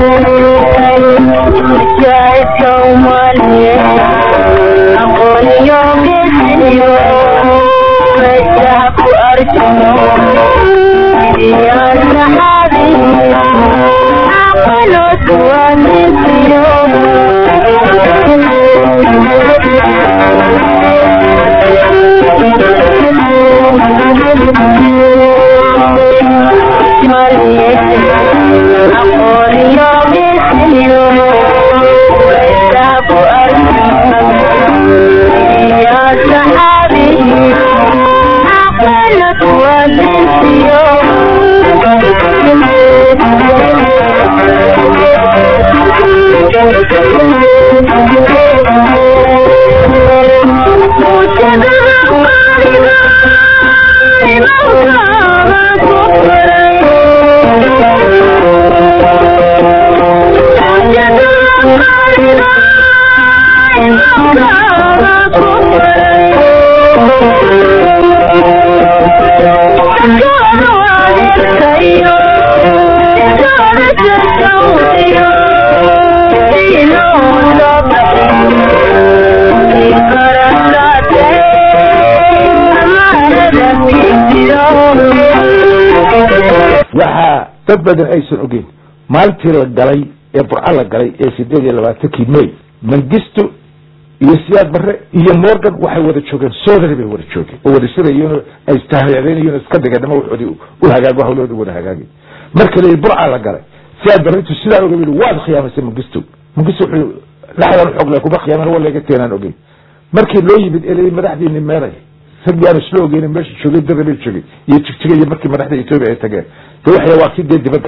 waxaa dad badan aysan ogeyn maalintii la galay ee burco la galay ee sideed iyo labaatankii may mangisto iyo siyaad barre iyo morgan waxay wada joogeen soodari bay wada joogeen oo wada shirayeen ay istahyaadeynayen iska dhigeen dhama waxoodii u hagaago hawlahooda wada hagaagay marka la burca la galay siyaad barre intuu sidaa oga yii waad khiyaamaysay mangisto mangisto wuxuu laxdan xoog le kuma khiyaaman wa laga teenaan ogeyn markii loo yimid ee madaxdiini meeray rag aan isla ogeyn meesha joogay darabay joogay iyo jigjiga markii madaxda etoobiya ay tageen de waxay waa kii dee dibadda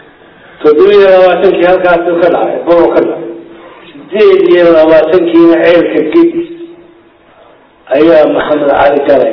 toddobiyo labaatankii halkaasuu ka dhacay buu ka dhacay sideed iyo labaatankiina ceelka gedis ayaa maxamed cali galay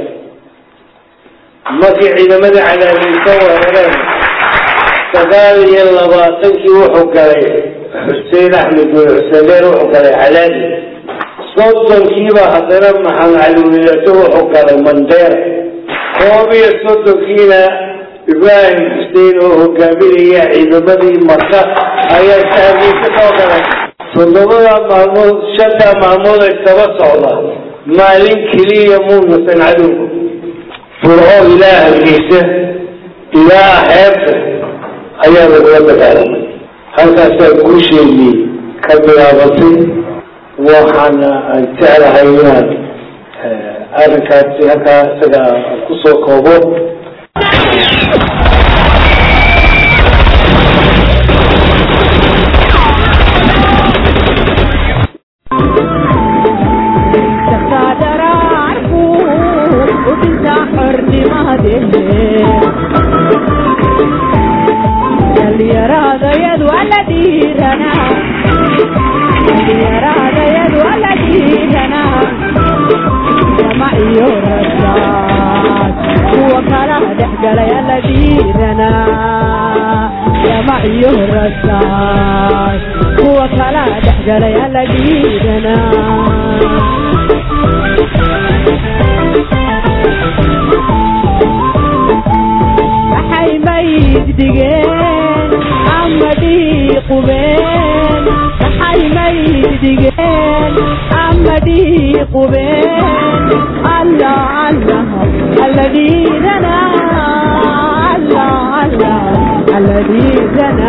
markii ciidamadii cadaadiisa weerareen sagaal iyo labaatankii wuxuu galay xuseen axmed bin xuseneer wuxuu galay calaadi soddonkiiba haddana maxamed cali wilato wuxuu galay mandheer koob iyo soddonkiina ibraahim xuseen oo hogaaminaya ciidamadii maka ayaa shaagiisa soo galay toddobada maalmood shanta maalmood ay saba socda maalin keliya muunasan cadowga furco ilaa hargeysa ilaa xeebta ayaa lagula dagaalamay halkaasaa guusheedii ka bilaabatay waxaana aan jeclahay inaan arrinkaasi halkaa isaga kusoo koobo kuwa kala dhexgalay alla diidana waxay mayd dhigeen ama dhiiqubeen waxay mayd dhigeen ama dhiiqubeen alla allah alla diidana alla allah alla diidana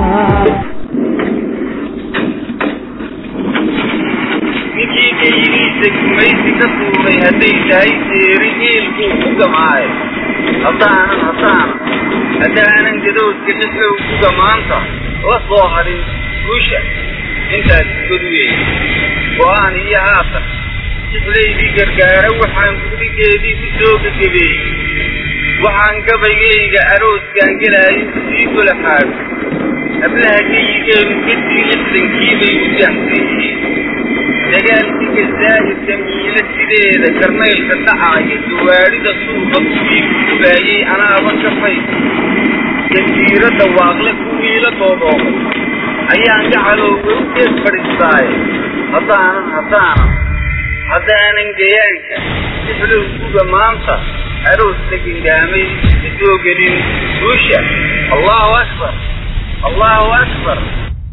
ninkii geyigiisa gumaysi ka tuuray hadday tahay seeri geelkuu ku gamaayo haddaanan haddaanan haddaanan gadoodka dhexlow ku gamaanta la soo hadhin guusha intaas godweey go-aan iyo haatan jixlaydii gargaara waxaan gurigeedii ku soo gagabeeyey waxaan gabaygayga arooskaan gelaayo sii golaxaado hablaha geyigeenu kadii lixdankiibay u jaxsan yihiin dagaalkii gazaa'irka miila sideeda karnaylka dhacaaya dawaadhida suuqa kuwii ku gubaayey anaaba kafay jasiiradda waaqle kuwii la doodoomay ayaan gacalowga u gees fadhiistaaye haddaanan haddaanan haddaanan gayaanka sixlow kuga maanta aroosta gengaamay ka soo gelin guusha allahu akbar allahu akbar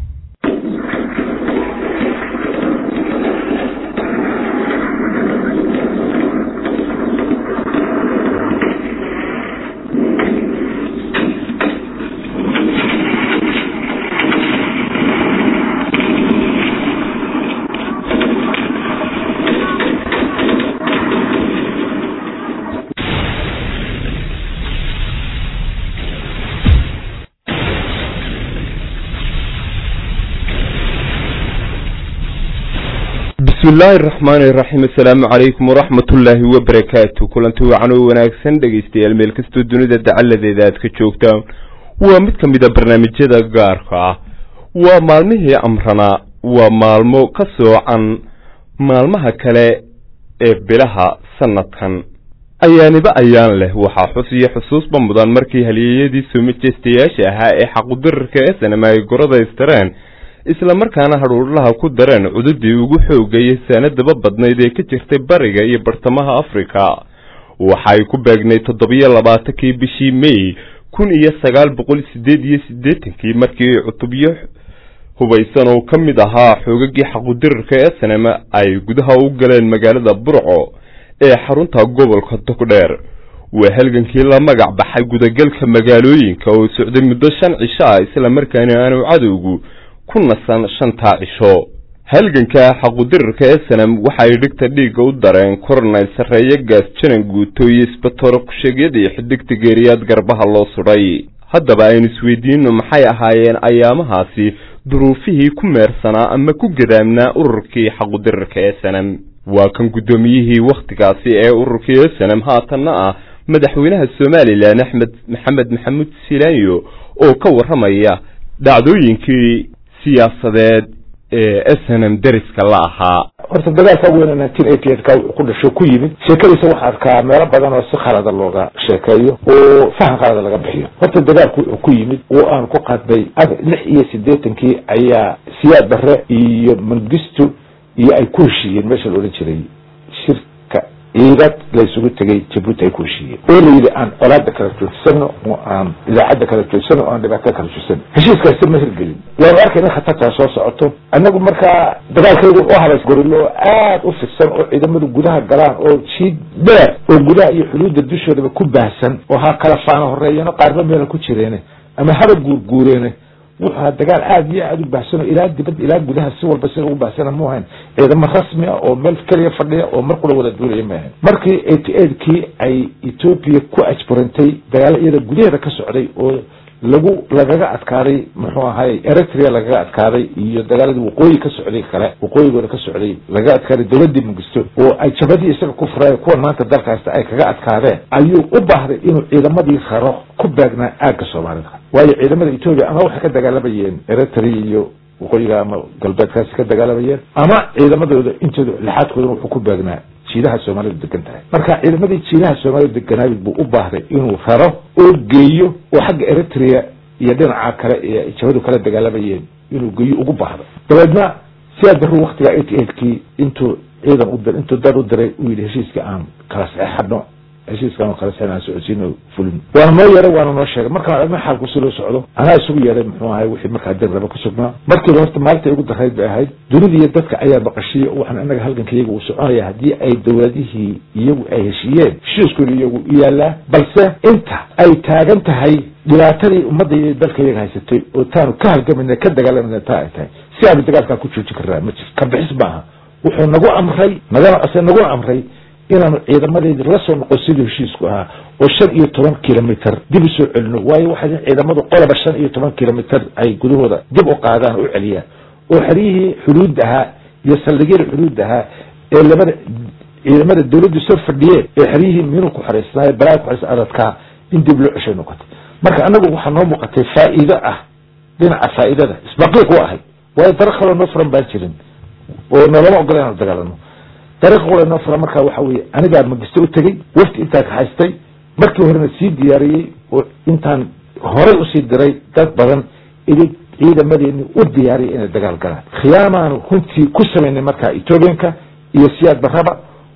bismi illaahi araxmaani iraxiim assalaamu calaykum waraxmatullaahi wabarakaatu kulanti wacan oo wanaagsan dhegaystayaal meel kastoo dunida dacaladeeda aad ka joogtaan waa mid ka mid a barnaamijyada gaarka ah waa maalmihii amranaa waa maalmo ka soocan maalmaha kale ee bilaha sanadkan ayaaniba ayaan leh waxaa xus iyo xusuusba mudan markii halyeeyadii soo majeystayaasha ahaa ee xaqudirarka esanam ay goradaystareen isla markaana hadhuudhlaha ku dareen cududii ugu xoogayay saanadaba badnayd ee ka jirtay bariga iyo bartamaha afrika waxa ay ku beegnay toddobiyo labaatankii bishii may kun iyo sagaal boqol sideed iyo siddeetankii markii cutubyo hubaysan oo ka mid ahaa xoogagii xaqudirarka esanam ay gudaha u galeen magaalada burco ee xarunta gobolka togdheer waa halgankii la magac baxay gudagalka magaalooyinka oo socday muddo shan cisho ah isla markaana aanu cadowgu ku nasan shantaa cisho halganka xaqudirarka esanam waxay dhigta dhiigga u dareen kornayl sarreeye gaas janan guuto iyo isbatoro kusheegyadii xidigta geeriyaad garbaha loo sudhay haddaba aynu isweydiino maxay ahaayeen ayaamahaasi duruufihii ku meersanaa ama ku gadaamnaa ururkii xaqudirarka esanam waa kan guddoomiyihii wakhtigaasi ee ururkii esanam haatanna ah madaxweynaha somalilan axmed maxamed maxamuud silaanyo oo ka warramaya dhacdooyinkii siyaasadeed ee snm deriska la ahaa horta dagaalka weyne nineteen eighty eight ka ku dhasho ku yimid sheekadiisa waxaa arkaa meelo badan oo si khalada looga sheekeeyo oo fahan khalada laga bixiyo horta dagaalku wuxuu ku yimid oo aan ku qadbay lix iyo siddeetankii ayaa siyaad barre iyo mangistu iyo ay ku heshiiyeen meesha la odhan jiray shirka ciidad laysugu tegay jabuuti ay ku heshiiyeen oo la yidhi aan colaada kala joogsano oo aan idaacadda kala joogsano oo aan dhibaatada kala joogsano heshiiskaasi ma hirgelin waanu arkayna khatartaa soo socoto annagu markaa dagaalkaygu u habays gorilo oo aad u fidsan oo ciidamadu gudaha galaan oo jiid dheer oo gudaha iyo xuduudda dushoodaba ku baahsan oo ha kala faana horeeyano qaarba meela ku jireene ama haba guurguureene wuxuu ahaa dagaal aad iyo aad u baahsan oo ilaa dibad ilaa gudaha si walba sida ugu baahsana mu ahayn ciidamo rasmi ah oo meel keliya fadhiya oo mar kula wada duulaya ma ahayn markii eighty eight kii ay etoobiya ku ajburantay dagaalo iyada gudaheeda ka socday oo lagu lagaga adkaaday muxuu ahaay eritrea lagaga adkaaday iyo dagaaladii waqooyi ka socday kale waqooyigooda ka socday lagaga adkaaday dowladii mugisto oo ay jabadii isaga ku furaayo kuwan maanta dalkaasta ay kaga adkaadeen ayuu u baahday inuu ciidamadii raro ku baagnaa aagga soomaalida waayo ciidamada etoobiya ama waxay ka dagaalamayeen eritrea iyo waqooyiga ama galbeedkaasi ka dagaalamayeen ama ciidamadooda intooda lixaadkoodana wuxuu ku baagnaa jiidaha soomaalidu degan tahay marka ciidamadii jiidaha soomaalidu deganaayid buu u baahday inuu raro oo geeyo oo xagga eritrea iyo dhinaca kale ee jabadu kala dagaalamayeen inuu geeyo ugu baahdo dabeedna sidaa daru waktiga eighty eight kii intuu ciidan u dir intuu dad u diray uu yidhi heshiiska aan kala saxeexadno heshiiskan oo kale seen aan socodsiino fulin waana noo yeeray waana noo sheegay markaan aragna xaalku si loo socdo anaa isugu yeeray muxuu ahay wixii markaa dir raba ku sugnaa markiiba horta maalinta ugu darayd bay ahayd dunida iyo dadka ayaa baqashiyey waxaan inaga halganka iyaga uu soconaya haddii ay dowladihii iyagu ay heshiiyeen heshiiskooda iyagu u yaalaa balse inta ay taagan tahay dhibaatadii ummadda iyo dalka iyaga haysatay oo taanu ka halgamayna ka dagaalamayna taa ay tahay si aanu dagaalkaa ku joojin karnaa ma jirto ka bixis maaha wuxuu nagu amray nagana ase naguna amray inaanu ciidamadeedii la soo noqon sidii heshiisku ahaa oo shan iyo toban kilomitr dib u soo celino waayo waxay ciidamadu qoloba shan iyo toban kilomitr ay gudahooda dib u qaadaan oo u celiyaan oo xeryihii xuduud ahaa iyo saldhigyada xuduud ahaa ee labada ciidamada dawladdu soo fadhiyeen ee xeryihii minuu ku xaraysnaaye balaa ku xaraysa adadkaa in dib loo ceshay noqotay marka anagu waxaa noo muuqatay faa'iido ah dhinaca faa'iidada isbaqiiq u ahay waayo daro kaloo noo furan baan jirin oo nolama ogola inaanu dagaalano dariiqa qura noo fura markaa waxa weeye anigaa magisto u tegey wafti intaa kaxaystay markii horena sii diyaariyey oo intaan horay usii diray dad badan idin ciidamadeeni u diyaariyay inay dagaal galaan khiyaamaanu runtii ku samaynay markaa ethoobianka iyo siyaad barraba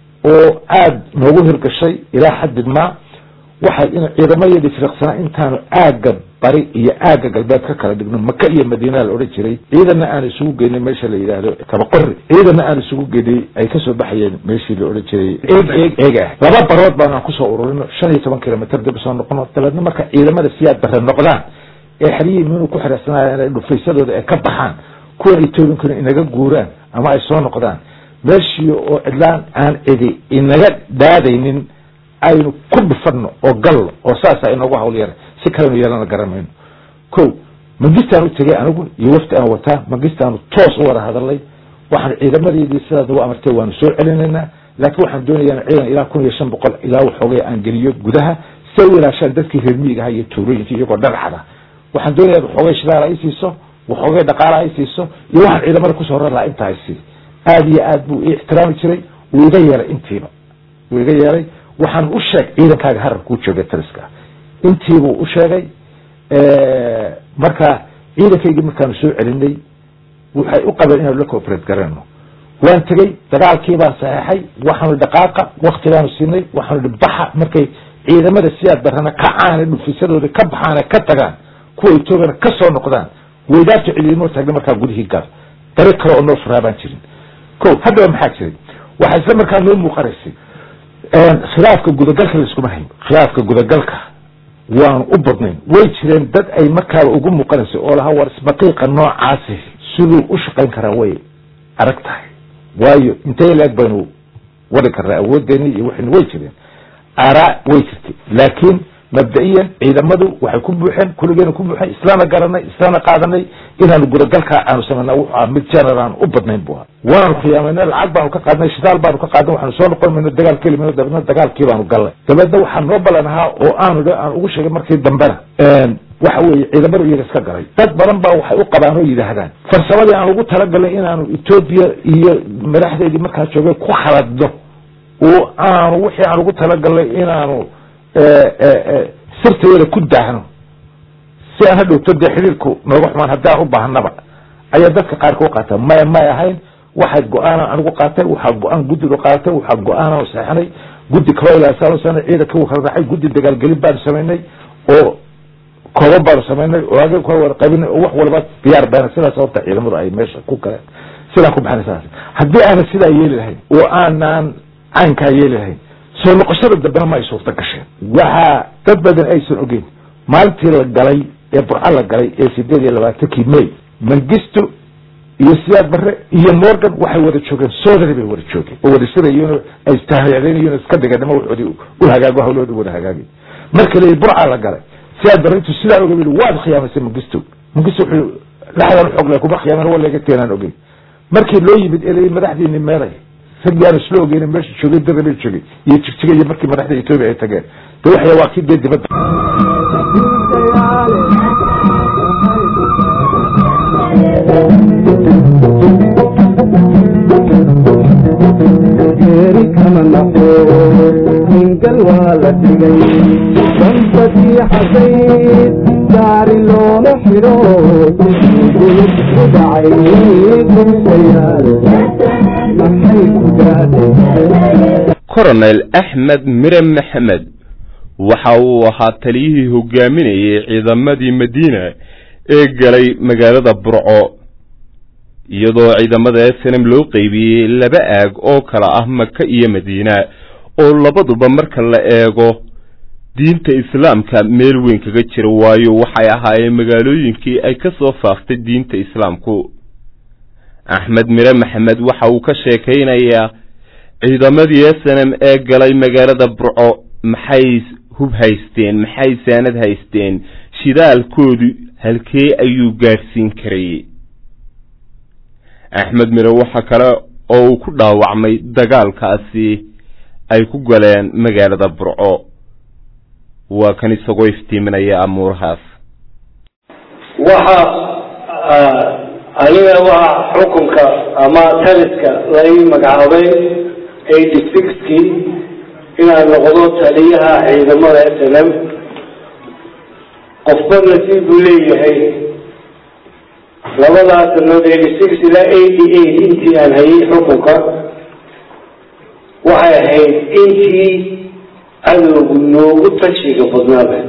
oo aada noogu hirgashay ilaa xaddid maa waxay in ciidamadeedii firiqsanaa intaanu aagga bari iyo aagga galbeed ka kala dhigno maka iyo madiina la odhan jiray ciidanna aan isugu geynay meesha la yidhaahdo kabaqori ciidanna aan isugu geynay ay kasoo baxayeen meeshii la odhan jiray eeg eeg eeg ah laba barood baanaan kusoo ururino shan iyo toban kilomitr dib usoo noqono dabeedna marka ciidamada siyaad bare noqdaan ee xeryihii minuu ku xiraysanaya inay dhufaysadooda ay ka baxaan kuwan etoobiyankuna inaga guuraan ama ay soo noqdaan meeshii oo cidlaan aan cidi inaga daadaynin aynu ku dhufano oo gallo oo saasa inoogu hawl yara si kalenu yeelana garan mayno ko mangistaan u tegay anigu iyo wafti aan wataa mangistaanu toos u wada hadalnay waxaan ciidamadeedii sidaad ugu amartay waanu soo celinaynaa laakiin waxaan doonayaa ciidan ilaa kun iyo shan boqol ilaa waxoogay aan geliyo gudaha si ay u ilaashaan dadkii reer miyiga aha iyo tuulooyinka iyagoo dhanaxda waxaan doonayaa waxoogay shidaal ay siiso waxoogay dhaqaala ay siiso iyo waxaan ciidamada kusoo rar lahaa inta ay sii aada iyo aad buu ii ixtiraami jiray wuu iga yeelay intiiba wuu iga yeelay waxaan u sheeg ciidankaaga harar kuu joogay taliska intiibuu u sheegay marka ciidankaygii markaanu soo celinay waxay u qabeen inaanu la cooperate garano waan tegey dagaalkii baan saxeexay waxaanu dhaqaaqa wakti baanu siinay waxaanu baxa markay ciidamada siyaad barana ka caana dhufisadooda ka baxaana ka tagaan kuwa etoobiyana ka soo noqdaan weydaarta ciidamo taagna markaa gudihii gal dariiq kale oo noo furaa baan jirin ko haddaba maxaa jiray waxaa isla markaa noo muuqanaysay khilaafka gudagalka laiskuma hayn khilaafka gudagalka waanu u badnayn way jireen dad ay markaaba ugu muuqanaysay oo lahaa war isbaqiiqa noocaasi siduu u shaqayn karaa way adag tahay waayo intay laeg baynu wadi karnaa awooddeeni iyo wixina way jireen aaraa way jirtay laakiin mabda'iyan ciidamadu waxay ku buuxeen kulligeena ku buuxeen islaana garanay islaana qaadanay inaanu gudagalkaa aanu samayna wuxuu ah mid general aan u badnayn bu ahaa waanu khiyaamayna lacag baanu ka qaadnay shidaal baanu ka qaadnay waxaanu soo noqon mayno dagaal keli mayno dabeedna dagaalkii baanu galnay dabeedna waxaa noo balan ahaa oo aanu aan ugu sheegay markii dambena waxa weeye ciidamadu iyaga iska galay dad badan baa waxay u qabaan oo yidhaahdaan farsamadii aan ugu talagalnay inaanu etoobiya iyo madaxdeedii markaa joogay ku khaladno oo aanu wixii aan ugu talagalnay inaanu sirtayada ku daahno si aan hadhowto dee xiriirku nooga xumaan haddaan u baahnaba ayaa dadka qaarka u qaata maya may ahayn waxay go-aanan anigu qaatay waxaa go-aan guddidu qaadatay waxaa go-aanan saxinay guddi kaloo ilaasaan sana ciidanka kala raacay guddi dagaalgelin baanu samaynay oo kooban baanu samaynay oo aga kala wada qabinay oo wax walba diyaar bayna sidaa sababta ciidamadu ay meesha ku galeen sidaan ku baxnay sidaas haddii aanan sidaa yeeli lahayn oo aanan caynkaa yeeli lahayn soo noqoshada dambena ma ay suurta gasheen waxaa dad badan aysan ogeyn maalintii la galay ee burca la galay ee sideed iyo labaatankii may mangisto iyo siyaad barre iyo morgan waxay wada joogeen soodari bay wada joogeen oo wada sirayeen ay istahayadeynayen iska dhigeen nima waxoodii u hagaago hawlahooda wada hagaagay marka la burca la galay siyaad barre intuu sidaa oga yii waad khiyaamaysay mangisto mangisto wuxuu laxdan xoog le kuma khiyaaman wa laga teenaan ogeyn markii loo yimid ee madaxdiini meelay rag yaan isla ogeyn meesha joogay dadaba joogay iyo jigjiga iyo markii madaxda etoobiya ay tageen de waxya waa kii dee dibadda geeri kama naqo hingal waa la dhigay dambadii xasayd gaari looma xidho gulub ku dhacay gulsayaal maxay ku gaadhay coronel axmed mire maxamed waxa uu ahaa taliyihii hogaaminayay ciidamadii madiina ee galay magaalada burco iyadoo ciidamada snm loo qeybiyey laba aag oo kala ah maka iyo madiina oo labaduba marka la eego diinta islaamka meel weyn kaga jira waayo waxay ahaayeen magaalooyinkii ay ka soo faaftay diinta islaamku axmed mire maxamed waxa uu ka sheekaynayaa ciidamadii snm ee galay magaalada burco maxay hub haysteen maxay saanad haysteen shidaalkoodu halkee ayuu gaadhsiin karayey axmed mire waxa kale oo uu ku dhaawacmay dagaalkaasi ay ku galeen magaalada burco waa kan isagoo iftiiminaya amuurahaas waxa aniga waxa xukunka ama taliska lai magacaabay eighty sixkii inaan noqdo taliyaha ciidamada s n m qofba nasiib buu leeyahay labadaas sanood eighty six ilaa eighty eight intii aan hayay xukunka waxay ahayd intii cadowgu noogu tashiga badnaaba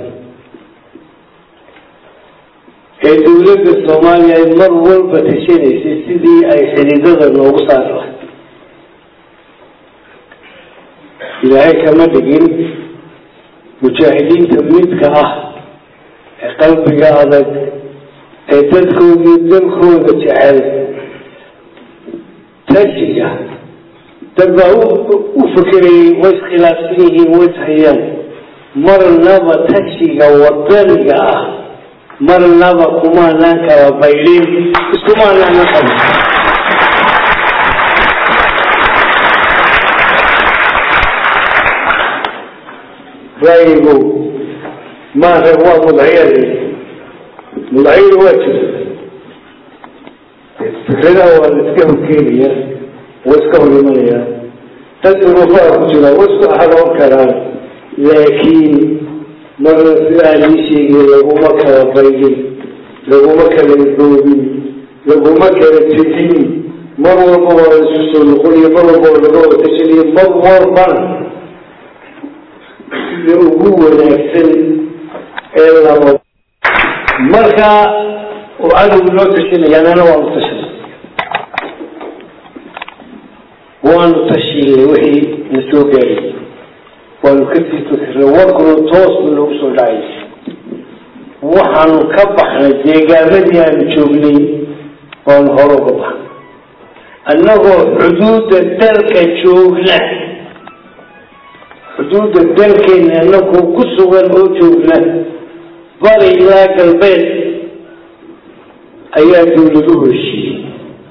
ee dawladda soomaaliya ay mar walba tashanaysay sidii ay xididada noogu saari lahay ilaahay kama dhigin mujaahidiinta midka ah ee qalbiga adag ee dadkooda dalkooda jecel tashiga dad baa u fekerayay way iskhilaafsan yihiin way ishayaan marnaba tashiga wadaniga ah marnaba kumaanaan kala baydhin iskumaanaan qaba ra'yigu maanta waa mudaciyadi mudaciyadu waa jirta fikradaha waa la iska horkeenaya waa iska hor imanaya dad duruufaha ku jira waa isku xadoon karaan laakiin marna sidaa lii sheegay laguma kala baydin laguma kala doobin laguma kala tegin mar walba waa la isu soo noqoniyo mar walba waa laga wada tashanayo mar walbana sida ugu wanaagsan ee laba marka uu cadowgu noo tashanaya anana waanu tashanay waanu tashiinay wixii na soo gaaray waanu kasii tasiray warkuna toos buu noogu soo dhacay waxaanu ka baxnay deegaamadii aanu joognay waanu hore uga baxnay annagoo xuduudda dalka joogna xuduudda dalkeena annagoo ku sugan oo joogna bari ilaa galbeed ayaa dawladuhu heshiiyey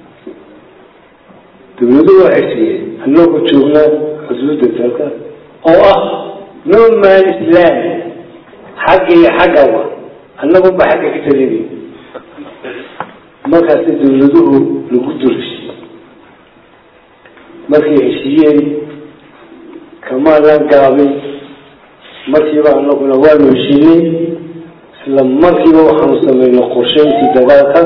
dawladuhu waxay siiyeen annagoo joogna xuduudda dalka oo ah no man islam xagga iyo xaggaba annagunba xagga ka talinay markaasi dawladuhu lagu durheshiiyey markay heshiiyeen kamaadan gaabin markiiba anaguna waanu heshiinay isla markiiba waxaanu sameynay qorsheyntii dagaalka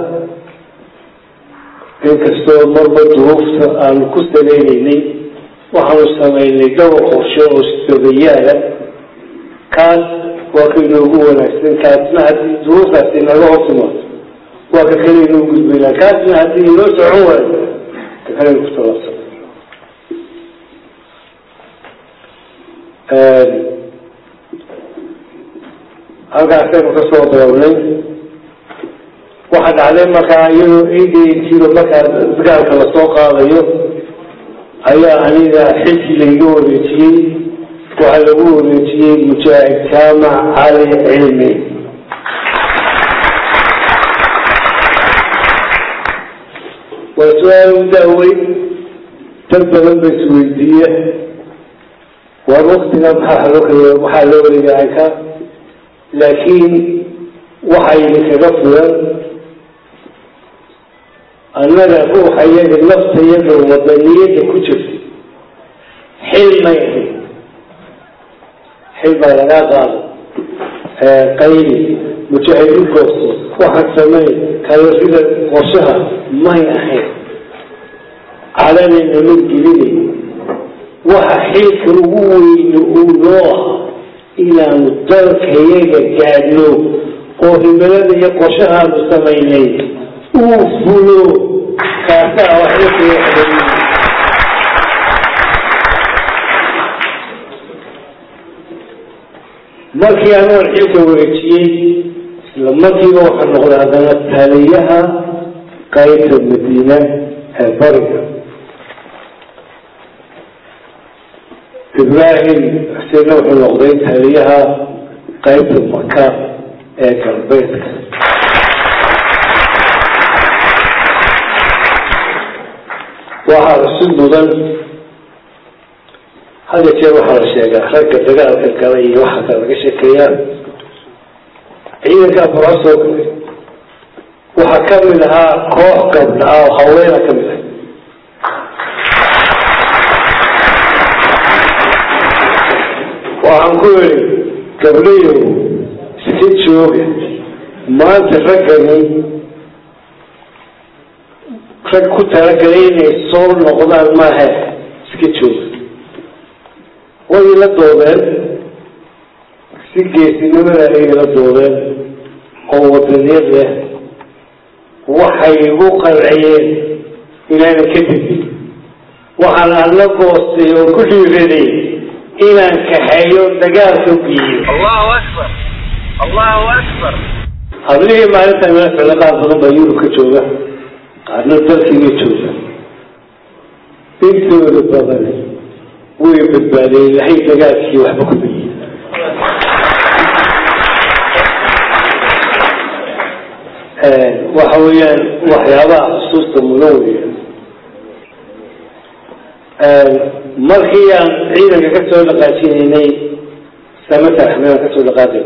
inkastoo marba duruufta aanu ku saleynaynay waxaanu sameynay dhowr qorshe oo sabayaala kaas waa ka inoogu wanaagsan kaasna haddii duruuftaasi naga hortimaado waa ka kale inoo gudbaynaa kaasna haddii inoo socon waayo ka kale ku talaabsan halkaasaynu ka soo darownay waxaa dhacday markaa iyadoo eedeyntiiba markaa dagaalka lasoo qaadayo ayaa aniga xilkii layga wareejiyey waxaa lagu wareejiyey mujaahid jaamac cali cilmi waa su-aal u daaweyn dad badan ba isweydiiya waar waktiga maxaa loo waxaa loo wareegay ka laakiin waxayna kaga fulan annaga ruuxa iyaga nafta iyaga wadaniyada ku jirta xil may ahayn xil baa lagaa qaada qayli mujaahidiin goosto waxaan samey kalarida qorshaha may ahayn calanayna mid gelinay waxa xilka ugu weyne uu noo ah inaanu dalkayaga gaadhno oo himilada iyo qorshahaanu samaynay uu fulo kaasaa waxla markii anoon xilka wareejiyey isla markiiba waxaa noqday haddana taliyaha qaybta madiina ee bariga ibraahim xuseenna wuxuu noqday taliyaha qaybta maka ee galbeedka waxaa cusub mudan hada jeer waxaa la sheegaa ragga dagaalka gala iyo waxa kale laga sheekeeyaa ciidankaa fura soo galay waxaa kamid ahaa koox gabdha ah oo haweena kamid ah waxaan ku yidhi gabdhayow iska jooga maanta raggani rag ku talagalay inay soo noqdaan maaha iska jooga way ila doodeen si geesinimada ay ila doodeen oo wadaniyad leh waxay igu qanciyeen inaana ka tegin waxaan alla goostay oo ku dhiiraday inaan kaxeeyo dagaalka geeyo allahu akbar allahu akbar hablihii maalinta meel ficlo qaar badan baa yurub ka jooga qaarna dalkiiga jooga intooda badan way badbaadeen ilahay dagaalkii waxba ku bayi waxa weeyaan waxyaabaha xusuusta mudan weya markii aan ciidanka ka soo dhaqaajinaynay samatar axmedaan kasoo dhaqaaqay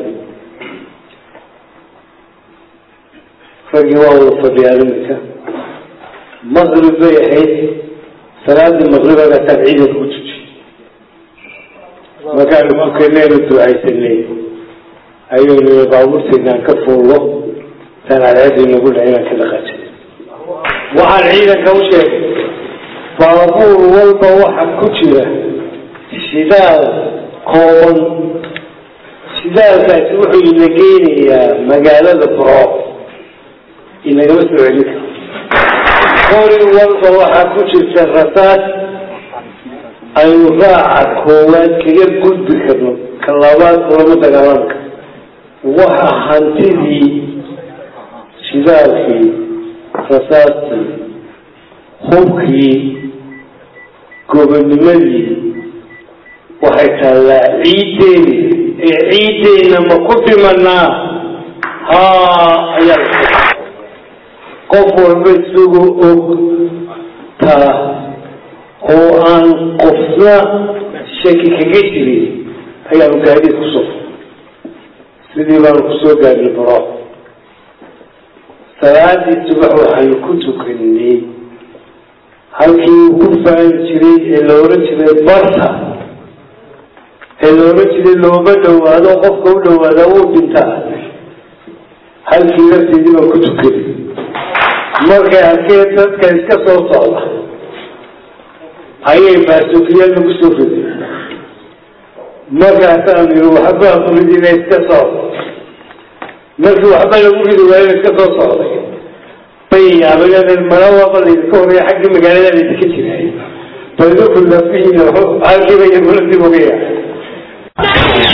raggii waa wada fadhiyaan iminka maqrib bay ahayd salaadii maqribagasaan ciidanka ku tujiyey markaanu tukanaynu ducaysanay ayuu nii baabuurteynaan ka fuullo taan cadceedii nagu dhac inaan ka dhaqaajay waxaan ciidanka u sheegay baabuur walba waxa ku jira shidaal kooban shidaalkaasi wuxuu ina geynayaa magaalada bro inagama soo celin karo qori walba waxaa ku jirta rasaas aynu raaca koowaad kaga gudbi karno ka labaad kulama dagaalami karo waxa hantidii shidaalkii rasaastii hubkii gobonimadii waxay taallaa ciiddeeni ee ciiddeyna ma ku dhimanaa haa ayaa qof walba isagoo og taa oo aan qofna shaki kaga jirin ayaanu gaadiid kusoo sidii baanu kusoo gaadnay baro salaadii subax waxaanu ku tukanay halkii uu ku faani jiray ee la oran jiray barta ee la oran jiray looma dhawaado qofka u dhawaada wuu dhintaa halkii lafteedii baan ku tukanay markay arkeen dadka iska soo socda ayay baasuukiyaal lagu soo riday markaasaan yiri waxbaa ku ridina iska socda markii waxba lagu ridi waayo iska soo socday bay yaabayeen mala waaba laydinka horeeya xaggii magaalada laydinka jiray balduku lafihiina halkiiba iyaguna dib uga yaacay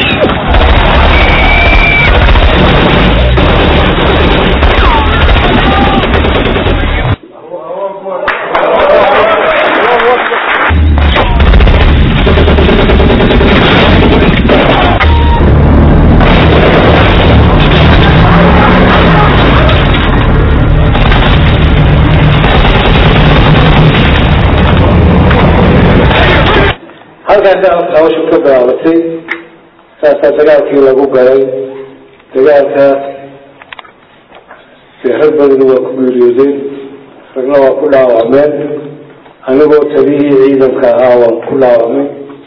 halkaasaa hawshu ka bilaabatay saasaa dagaalkii lagu galay dagaalkaas dee rag badani waa ku geeriyoodeen ragna waa ku dhaawacmeen anigoo taliyihii ciidanka ahaa waan ku dhaawacmay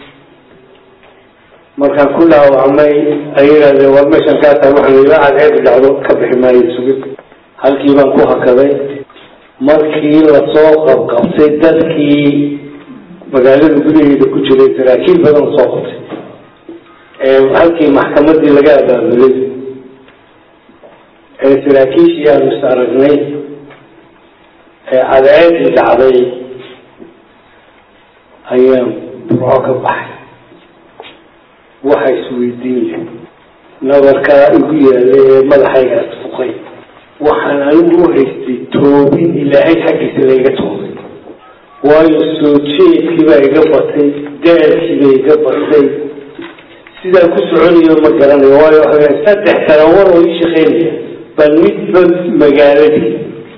markaan ku dhaawacmay ay yidhahdeen war meeshan kaasaa waxaan ila cadceed dhacdo ka bixi maayo sugid halkii baan ku hakaday markii lasoo qabqabtay dadkii magaalada gudaheeda ku jiray saraakiil badan soo qabtay ee halkii maxkamadii laga abaabulay ee saraakiishii aanu is aragnay ee cadceedii dhacday ayaan burco ka baxay waxa isweydiin nabarkaa igu yaalay ee madaxaygaas fuqay waxaan anigu u haystay toobin ilaahay xaggiisa layga toobay waayo soo jeedkii baa iga batay daalkii baa iga batay sidaa ku soconayo ma garanayo waayo waxa saddex sano war oo ii shaqeynaya bal midba magaaladii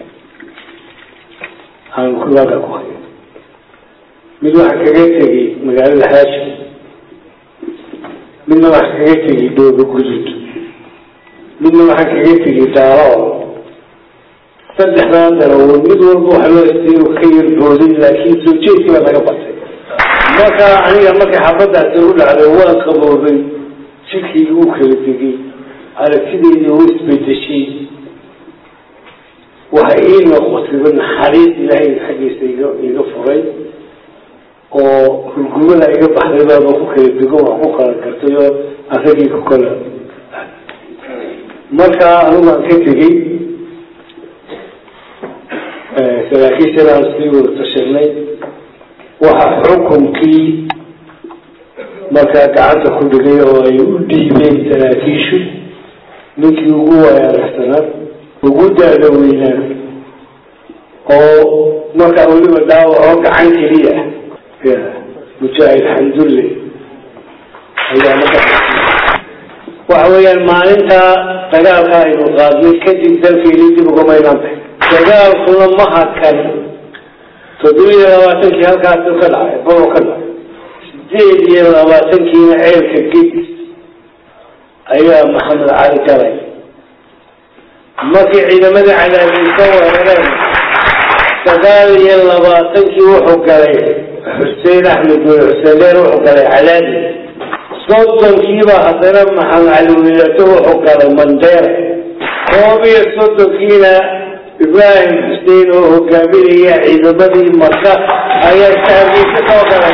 aan kulaaga ku hayo mid waxaa kaga tegay magaalada xaaji midna waxaa kaga tegay dhoobo gudud midna waxaa kaga tegay daalo saddexdaa darawood mid walba waxa loo haystay inuu ka yar booday laakiin soo jeedkii baa laga batay marka aniga markay xabadaasi u dhacday waa qaboobay jidkii uu kala tegay aragtideydii u isbedeshay waxa ii noqotayba naxariis ilaahay xaggiisa iga iga furay oo hurgumada iga baxday baaba ku kala dego waa ku kala gartay oo asagii ku kala marka anigu aan ka tegey saraakiishaaan sii wada tashanay waxa xukunkii markaa gacanta ku dhigay oo ay u dhiibeen saraakiishu ninkii ugu waayaragsanaa ugu daada weynaa oo markaa weliba dhaawaco gacan keliya mujaahid xamdulle ayaa markaa waxa weeyaan maalinta dagaalka aynu qaadnay kadib dalkeeni dib ugamaynaan bay dagaalkuna ma hakan toddobiya labaatankii halkaasi ka dhacay bolo ka dhacay sideed iyo labaatankiina ceelka gedis ayaa maxamed cali galay markii ciidamadii cadaadiisa weerareen sagaal iyo labaatankii wuxuu galay xuseen axmed bin xuseeneer wuxuu galay calaadi soddonkiiba haddana maxamed cali wiilato wuxuu galay mandeera koob iyo soddonkiina ibraahim xuseen oo hogaaminaya ciidamadii maka ayaa sahabiisa soo galay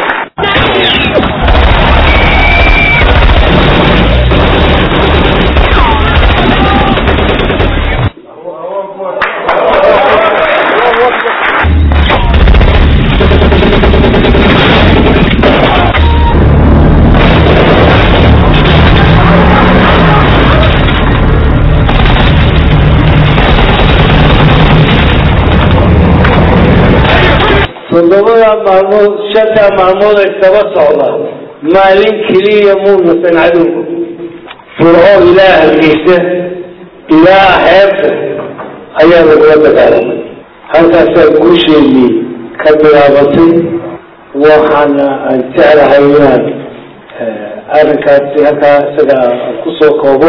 toddobada maalmood shanta maalmood ay daba socda maalin keliya muunasan cadowga firco ilaa hargeysa ilaa xeebta ayaa lagula dagaalamay halkaasaa guusheedii ka bilaabatay waxaana aan jeclahay inaan arrinkaasi halkaa isaga kusoo koobo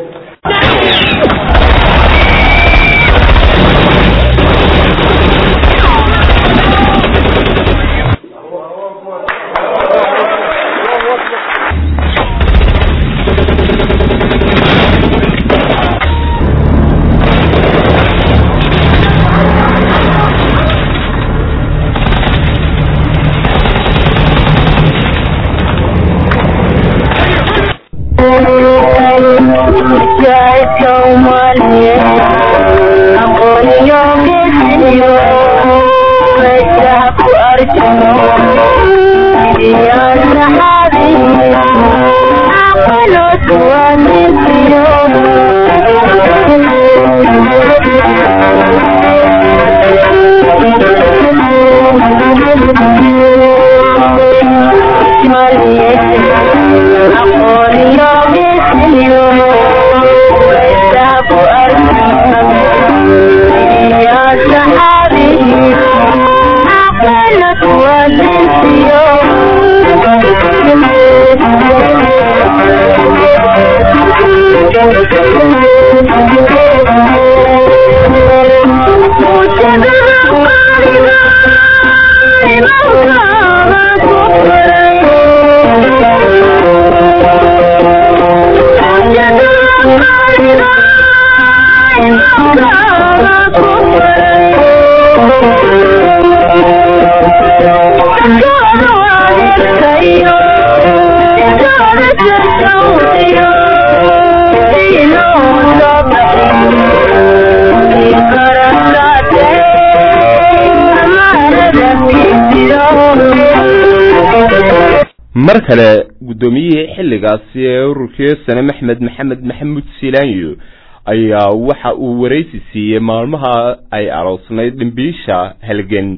mar kale guddoomiyihii xilligaasi ee ururkii sane maxmed maxamed maxamuud silaanyo ayaa waxa uu waraysi siiyey maalmaha ay aroosnayd dhimbiisha halgan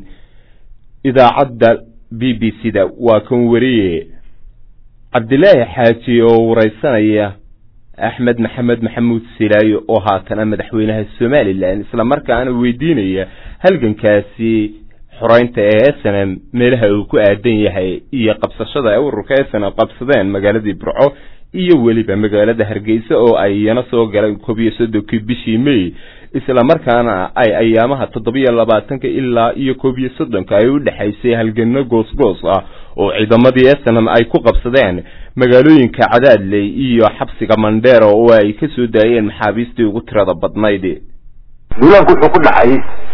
idaacadda b b c da waa kan wariye cabdilaahi xaaji oo wareysanaya axmed maxamed maxamuud silaayo oo haatana madaxweynaha somalilan isla markaana weydiinaya halgankaasi xoreynta ee snm meelaha uu ku aadan yahay iyo qabsashada ay ururka snm qabsadeen magaaladii burco iyo weliba magaalada hargeysa oo ay iyana soo galeen koob iyo soddonkii bishii may isla markaana ay ayaamaha toddobiyo labaatanka ilaa iyo koob iyo soddonka ay u dhexaysay halgano goosgoos ah oo ciidamadii snm ay ku qabsadeen magaalooyinka cadaadley iyo xabsiga mandheera oo ay ka soo daayeen maxaabiistii ugu tirada badnayd duulaanku wuxuu ku dhacay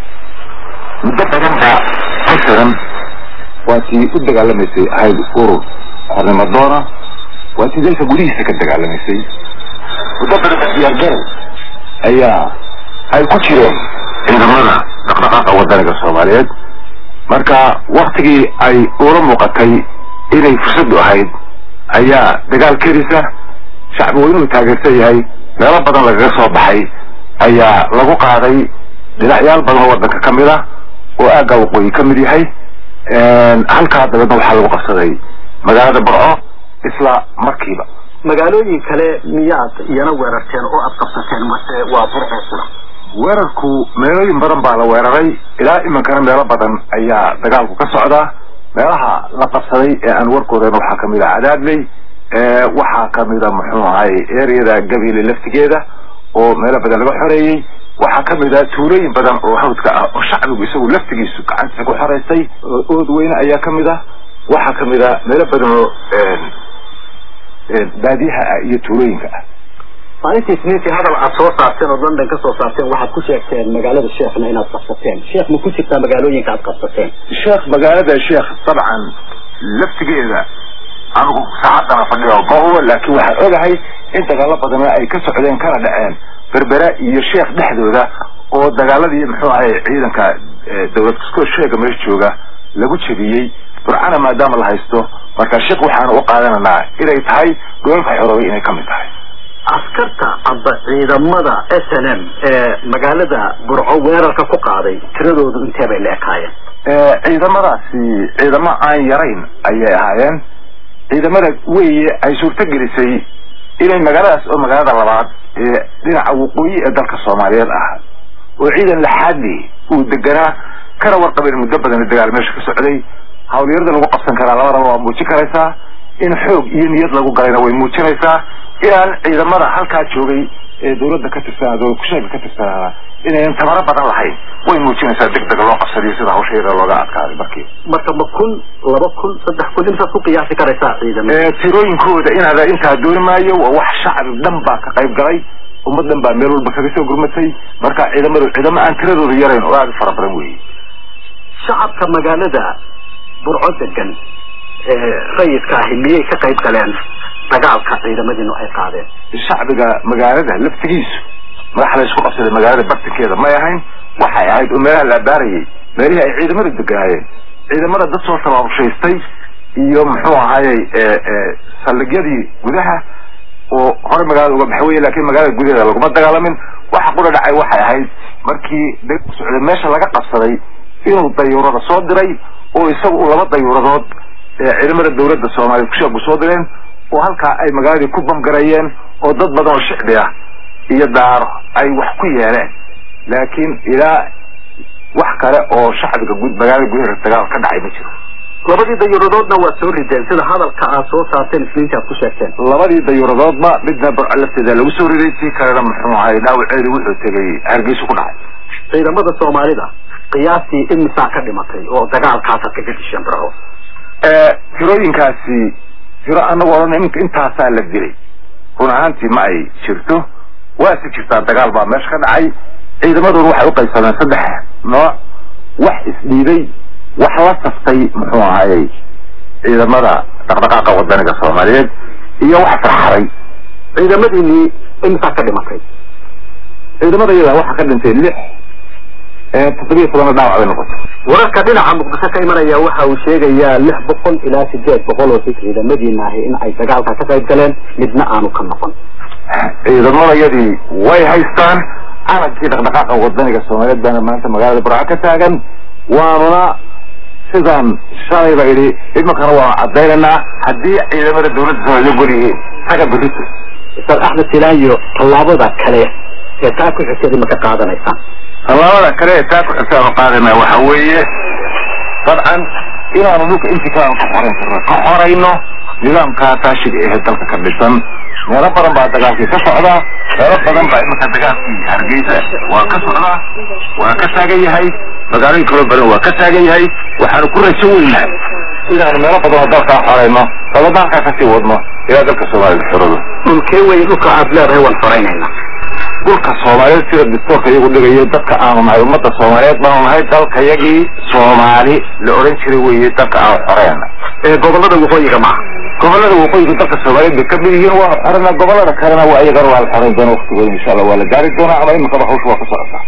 muddo badan baa ka xiran waa tii u dagaalamaysay ahayd urur xornimo doona waa tii dalka gudihiisa ka dagaalamaysay muddo badan ba diyaargarow ayaa ay ku jireen ciidamada dhaqdhaqaaqa wadaniga soomaaliyeed marka waktigii ay ula muuqatay inay fursaddu ahayd ayaa dagaal kerisa shacbi weynuhu taageersan yahay meelo badan lagaga soo baxay ayaa lagu qaaday dhinacyaal badan oo wadanka ka mid ah oo aagga waqooyi ka mid yahay halkaa dabeedna waxaa lagu qabsaday magaalada burco isla markiiba magaalooyin kale miyaad iyana weerarteen oo aad qabsateen mase waa burco sura weerarku meelooyin badan baa la weeraray ilaa iminkana meelo badan ayaa dagaalku ka socdaa meelaha la qabsaday ee aan warkoodan waxaa kamid ah cadaadley waxaa kamida muxuu ahay eryada gabiile laftigeeda oo meelo badan laga xoreeyey waxaa kamid ah tuulooyin badan oo hawdka ah oo shacbigu isagu laftigiisu gacantiisa ku xoreystay ood weyne ayaa kamid ah waxaa kamid ah meelo badan oo baadiyaha ah iyo tuulooyinka ah maalintii isniintii hadal aad soo saarteen oo london ka soo saarteen waxaad ku sheegteen magaalada sheekhna inaad qabsateen sheekh ma ku jirtaa magaalooyinka aad qabsateen sheekh magaalada sheekh dabcan laftigeeda anigu saacadana fadhiyo ma hubo laakiin waxaan ogahay in dagaalo badana ay ka socdeen kana dhaceen berbera iyo sheekh dhexdooda oo dagaaladii muxuu ahay ciidanka dawlad kaskoo sheega meesha jooga lagu jebiyey burcana maadaama la haysto marka sheekh waxaanu u qaadananaa inay tahay dholalka xoroobay inay kamid tahay askarta amba ciidamada s n m ee magaalada burco weerarka ku qaaday tiradoodu intee bay la ekaayeen ciidamadaasi ciidamo aan yarayn ayay ahaayeen ciidamada weye ay suurto gelisay inay magaaladaas oo magaalada labaad ee dhinaca waqooyi ee dalka soomaaliyeed ah oo ciidan laxaadli uu deganaa kana warqabeen muddo badan dagaal meesha ka socday hawlyarada lagu qabsan karaa labadaba waa muujin karaysaa in xoog iyo niyad lagu galayna way muujinaysaa inaan ciidamada halkaa joogay ee dawladda ka tirsanaa dawlad kusheega ka tirsanaana inayan tabaro badan lahayn way muujinaysaa deg deg loo qabsadiyo sida hawsha yada looga adkaaday markii marka ma kun laba kun saddex kun intaad ku qiyaasi karaysaa ciidamada tirooyinkooda inaada intaa dooni maayo waa wax shacbi dhan baa ka qayb galay ummad dhan baa meel walba kaga soo gurmatay marka ciidamadu ciidamo aan tiradooda yarayn oo aada u fara badan weeye shacabka magaalada burco degan rayidka ahi miyay ka qayb galeen dagaalka ciidamadiinu ay qaadeen shacbiga magaalada laftigiisu madax la isku qabsaday magaalada bartankeeda may ahayn waxay ahayd oo meelaha la abaarayay meelihii ay ciidamada deganaayeen ciidamada dad soo tabaabushaystay iyo muxuu ahayey saldhigyadii gudaha oo hore magaalada uga baxay wey lakin magaalada gudaheeda laguma dagaalamin waxa qura dhacay waxay ahayd markii dagku socday meesha laga qabsaday inuu dayuurada soo diray oo isaga u laba dayuuradood ciidamada dawladda soomaaliya kusheegu soo direen oo halkaa ay magaaladii ku bamgarayeen oo dad badan oo shicbi ah iyo daaro ay wax ku yeeleen laakiin ilaa wax kale oo shacbiga gud magaalada gudaheeda dagaal ka dhacay ma jiro labadii dayuuradoodna waa soo rideen sida hadalka aad soo saarteen isniinta aad ku sheegteen labadii dayuuradoodba midna burco lafteeda lagu soo riday tii kalena muxuu ahay dhaawaceedi wuxuu tegay hargeysa ku dhacay ciidamada soomaalida qiyaastii imisaa ka dhimatay oo dagaalkaasaad kaga disheen burco tirooyinkaasi tiro anagu odhan iminka intaasaa la dilay run ahaantii ma ay jirto waase jirtaa dagaal baa meesha ka dhacay ciidamadooda waxay uqaybsameen saddex nooc wax isdhiiday wax la saftay muxuu ahayey ciidamada dhaqdhaqaaqa wadaniga soomaaliyeed iyo wax farxaday ciidamadiinii imisaa ka dhimatay ciidamada iyada waxaa ka dhintay lix toddobiyo tobana dhaawac bay noqotay wararka dhinaca muqdisho ka imanaya waxa uu sheegayaa lix boqol ilaa sideed boqol oo si ciidamadiina ahi in ay dagaalka ka qayb galeen midna aanu ka noqon ciidamadayadii way haystaan calankii dhaqdhaqaaqa wadaniga soomaaliyeed baana maanta magaalada burco ka taagan waanuna sidaan shalayba idhi imankana waanu cadaynaynaa haddii ciidamada dawladda soomaaliya gol yihiin taga berito ustaad axmed silaayo tallaabada kale ee taa ku xigteed ma ka qaadanaysaan tallaabada kale ee taa ku xigta aanu qaadana waxa weeye dabcan inaanu dhulka intii kale aanu ka xorayn karno ka xorayno nidaamkaa taashiga ehe dalka ka dhisan meelo badan baa dagaalkii ka socdaa meelo badan baa imanka dagaalkii hargeysa waa ka socdaa waa ka taagan yahay magaalooyin kaloo badan waa ka taagan yahay waxaanu ku rajo weynahay inaanu meelo badan oo dalkaa xorayno dabadna halkaa kasii wadno ilaa dalka soomaalida xorado dhulkee wey dhulka aad leedahay waan xoreynayna dhulka soomaaliyeed sida dastoorka iyagu dhigayo dadka aanu nahay ummadda soomaaliyeed baanu nahay dalkayagii soomaali la odhan jiray weye dalka aanu xoreyna ee gobolada waqooyiga maaha gobolada waqooyiga dalka soomaaliyeed bay kamid yihiin waanu xoreyna gobolada kalena waa iyagana waa la xoreyn doona waktigooda insha allah waa la gaari doonaa ama iminkaba hawsha waa ka socotaa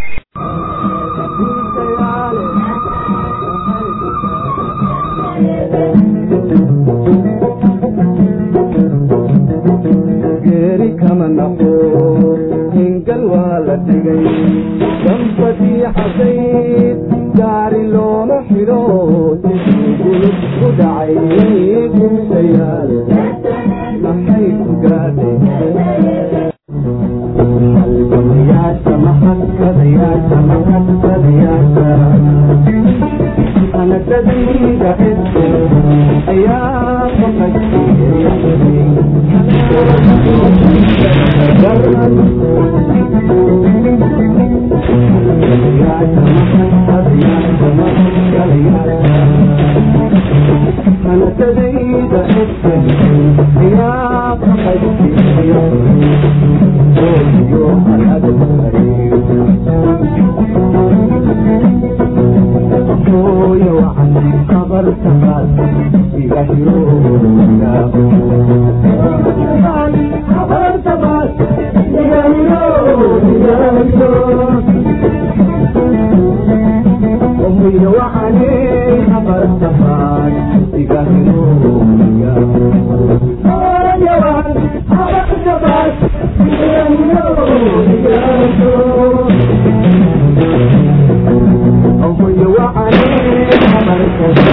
geeri kama naqo hingal waa la dhigay dambadii xasayd gaari looma xidho sidii gulub ku dhacay gubsayaal maxay ku gaadhay halgamayaasha maxadkadayaasha maxadkadayaasha anagdadayda cidko ayaa faqadsiiyey hooyo waxan qabartaqaad iga hirooya qabartaqaad iga hirooya hooyo waxane qabartaqaad iga hirooya hooyo waxan qabartaqaad iga hirooya hooyo waxane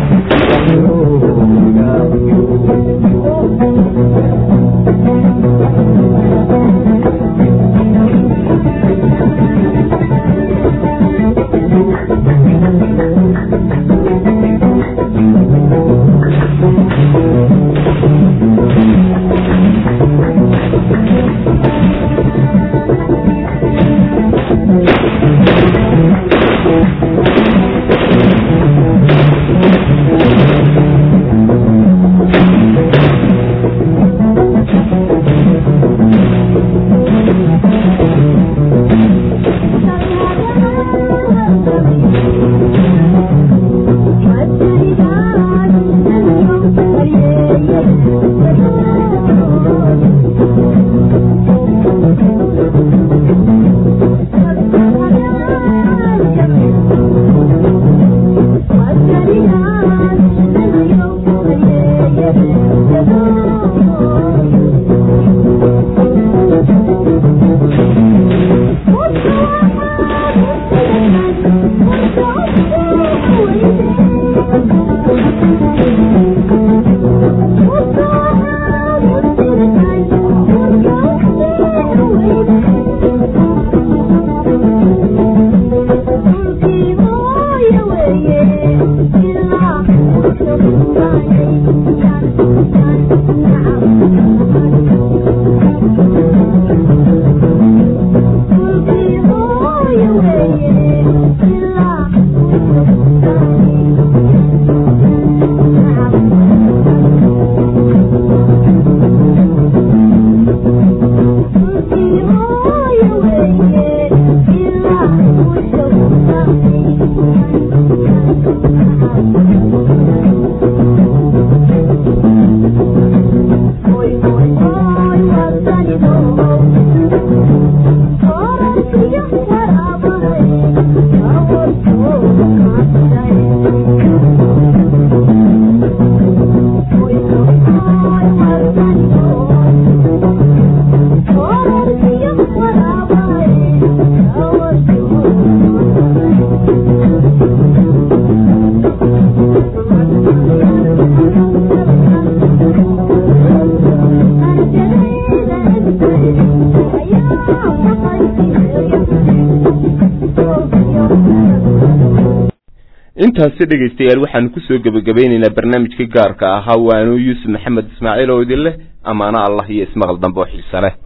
intaasi dhegaystayaal waxaanu kusoo gebagabaynaynaa barnaamijka gaarka ahaa waanu yuusuf maxamed ismaaciil oo idin leh amaano allah iyo ismaqal dambe oo xiise leh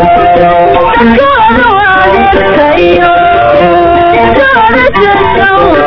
Thank you.